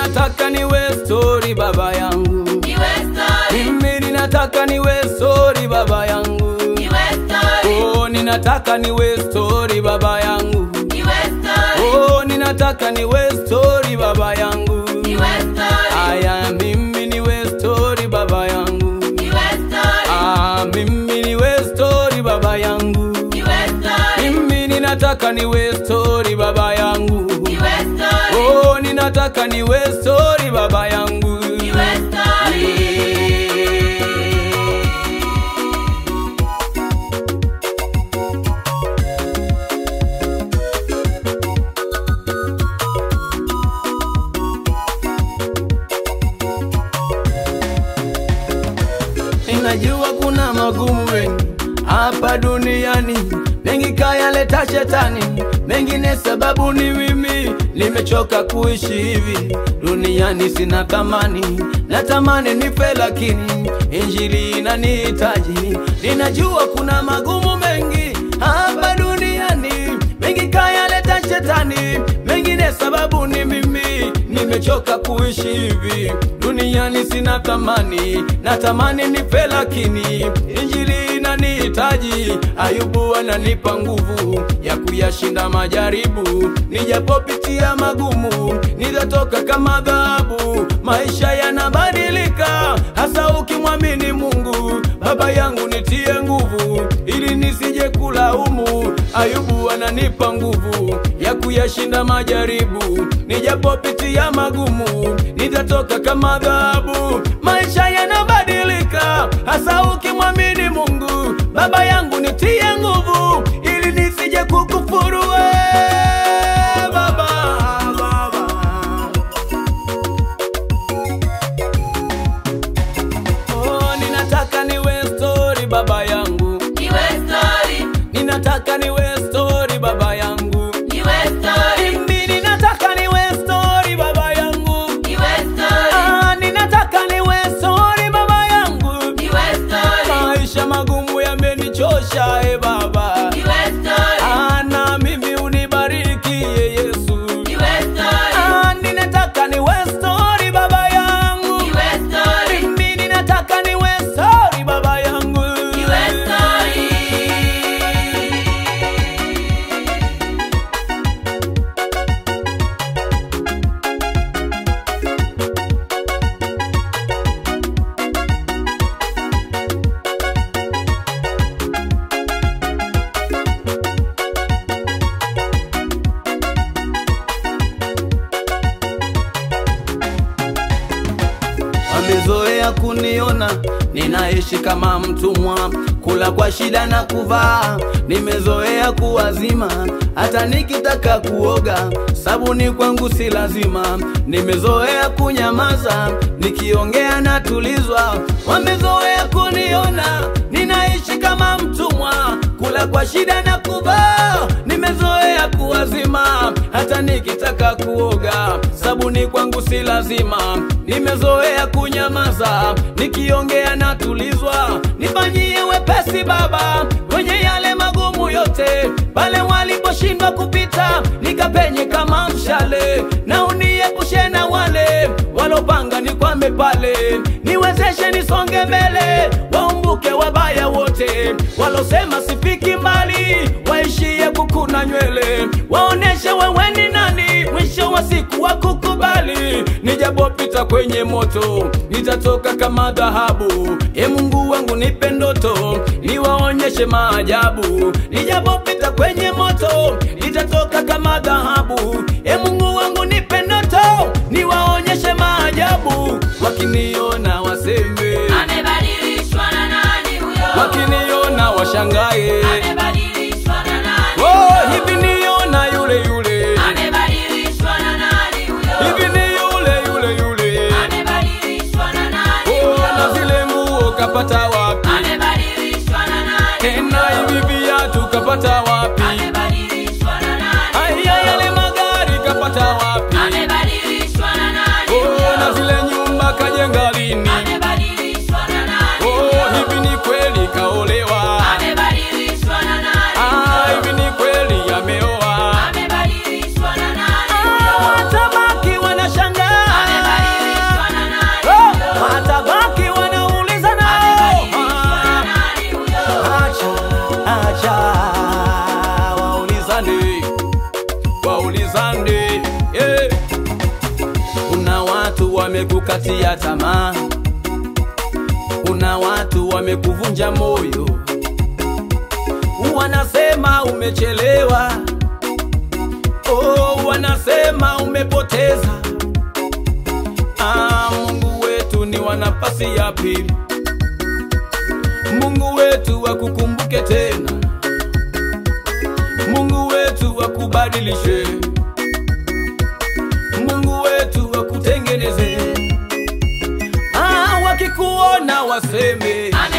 ninataka niwe stori baba yangu, Niwe story, mimi ninataka niwe stori baba yangu, niwe story, oh, ninataka niwe stori baba yangu, niwe story, oh, ninataka niwe stori baba yangu, niwe story, aya, mimi niwe stori baba yangu, niwe story, ah, mimi niwe stori baba yangu, niwe story, mimi ninataka niwe stori baba yangu, niwe story, oh, ninataka niwe stori baba yangu. niwe story. Ninajua kuna magumu mengi hapa duniani, mengi kayaleta shetani, mengine sababu ni mimi. Nimechoka kuishi hivi duniani, sina thamani, natamani nife, lakini injili inanihitaji. Ninajua kuna magumu mengi hapa duniani, mengi kayaleta shetani, mengine sababu ni mimi. Nimechoka kuishi hivi duniani, sina thamani, natamani nife, lakini injili inanihitaji. Ayubu ananipa nguvu ya kuyashinda majaribu, nijapopitia magumu, nitatoka kama dhahabu. Maisha yanabadilika, hasa ukimwamini Mungu. Baba yangu nitie nguvu, ili nisije kulaumu. Ayubu ananipa nguvu ya kuyashinda majaribu, nijapopitia magumu, nitatoka kama dhahabu. Maisha yanabadilika, hasa ukimwamini Mungu. Baba yangu nitie nguvu, ili nisije kukufuru we, baba, baba. Oh, ninataka niwe stori baba yangu, Niwe story, ninataka niwe stori baba yangu, niwe story, mimi ninataka niwe stori baba yangu, niwe story, ah, ninataka niwe stori baba yangu. niwe story, Maisha magumu yamenichosha, e Baba, niwe story, ah, na mimi unibariki ye Yesu. niwe story, Ah, ninataka niwe stori baba yangu, niwe story, mimi ninataka niwe stori baba yangu. niwe story. Wamezoea kuniona ninaishi kama mtumwa, kula kwa shida na kuvaa. Nimezoea kuwazima, hata nikitaka kuoga sabuni kwangu si lazima. Nimezoea kunyamaza, nikiongea natulizwa. Wamezoea kuniona ninaishi kama mtumwa, kula kwa shida na kuvaa. Nimezoea kuwazima, hata nikitaka kuoga sabuni kwangu si lazima. Nimezoea kunyamaza, nikiongea natulizwa. Nifanyie wepesi Baba kwenye yale magumu yote, pale waliposhindwa kupita, nikapenye kama mshale, na uniepushe na wale walopanga nikwame pale, niwezeshe nisonge mbele, waumbuke wabaya wote walosema sifiki mbali, waishie kukuna nywele, waoneshe wewe ni nani, mwisho wa siku wakukubali. Nijapopita kwenye moto, nitatoka kama dhahabu. E Mungu wangu, nipe ndoto, niwaonyeshe maajabu. Nijapopita kwenye moto, nitatoka kama dhahabu. E Mungu wangu, nipe ndoto, niwaonyeshe maajabu. Wakiniona waseme, Amebadilishwa na nani huyo? wakiniona washangae. Amebadilishwa na nani Oh, huyo? hivi niona yule yule, Amebadilishwa na nani huyo? hivi ni yule yule yule. Amebadilishwa na nani Oh, na huyo? zile nguo kapata wapi? Amebadilishwa na nani Tena huyo? hivi viatu kapata wapi? Amebadilishwa na nani Aya, yale huyo? magari kapata wapi? Amebadilishwa na nani Oh, na huyo? zile nyumba kajenga lini? Amebadilishwa na nani Oh, huyo? hivi ni kweli kaolewa? Amebadilishwa na nani Ah, huyo? hivi ni kweli ameoa? Amebadilishwa na nani huyo? Ah, tabaki wanashangaa. wamekukatia tamaa, kuna watu wamekuvunja moyo, wanasema umechelewa, oh, wanasema umepoteza. Ah, Mungu wetu ni wa nafasi ya pili, Mungu wetu akukumbuke tena, Mungu wetu akubadilishe, Mungu wetu akutengeneze. Ah, wakikuona waseme Ame